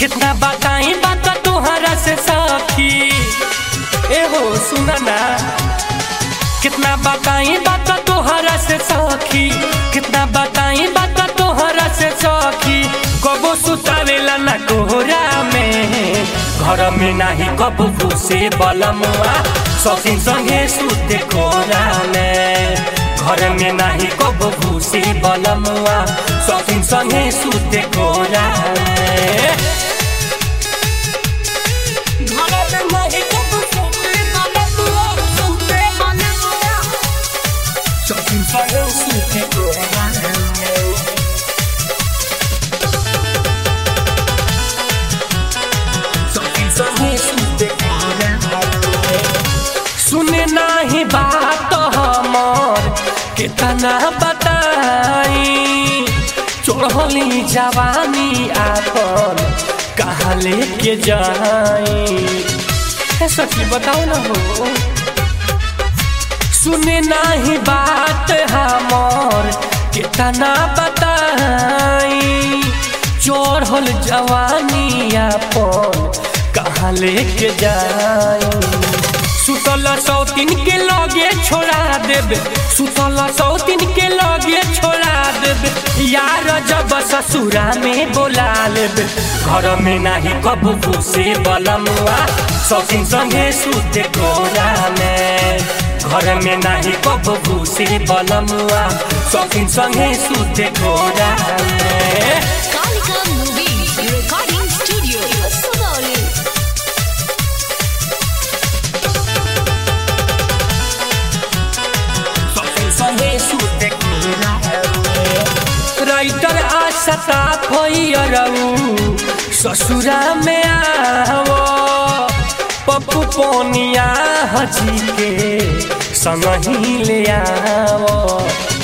कितना बताई बात तोहरा से सखी एहो सुना ना कितना बताई बात तोहरा से सखी कितना बताई बात तोहरा से सखी कबो सुतावेला ना कोहरा में घर में नाही कबो घुसे बलमुआ सखी संगे सुते कोरा में घर में नाही कबो घुसे बलमुआ सखी संगे सुते कोरा में घर में नाही कबो सुते बलमुआ सुते बलमुआ सखी संगे सुते कोरा में सखी संगे सुते कोरा में सुने नाही बात हमर कितना बताई चढ़ली जवानी आपन कहाँ लेके जाई हे सखी बताओ ना हो सुने नाही बात हमर कितना बताई चढ़ल जवानी आपन कहाँ लेके जाई सुतल सौतीन के लगे छोड़ा देबे सुतल सौतीन के लगे छोड़ा देबे यार जब ससुरा में बोला लेबे घर में नाही कबू घुसे बलमुआ सौतीन संगे सुते कोरा में घर में नाही कबू घुसे बलमुआ सौतीन संगे सुते कोरा में Kalika Movies Recording Studio, Sugauli. Writer Asha भैरऊ ससुरा में आवो पप्पू पोनिया हजी के संग ही ले आवो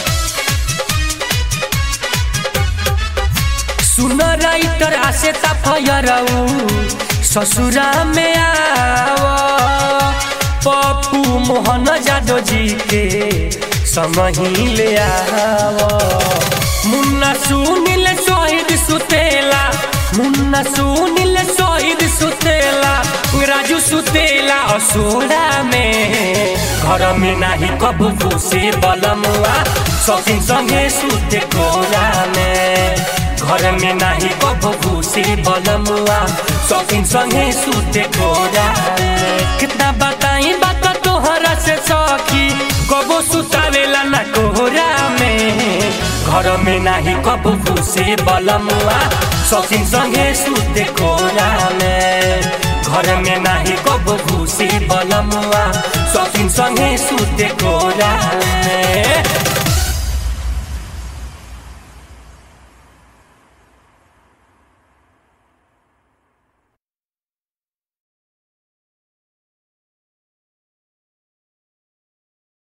सुन राइटर आशा भैरऊ ससुरा में आवो पप्पू मोहन जादव जी के संग ही ले आवो मुन्ना सुनील शहीद सुतेला मुन्ना सुनील शहीद सुतेला राजू सुतेला असोरा में घर में नाही कबू घुसे बलमुआ सखी संगे सुते कोरा में घर में नाही कबू घुसे बलमुआ सखी संगे सुते कोरा में कितना बताई बात तोहरा से सखी कबो सुतावेला ना कोहरा में घर में नाही कबू घुसे बलमुआ सखी संगे सुते कोरा में घर में नाही कबू घुसे बलमुआ सखी संगे सुते कोरा में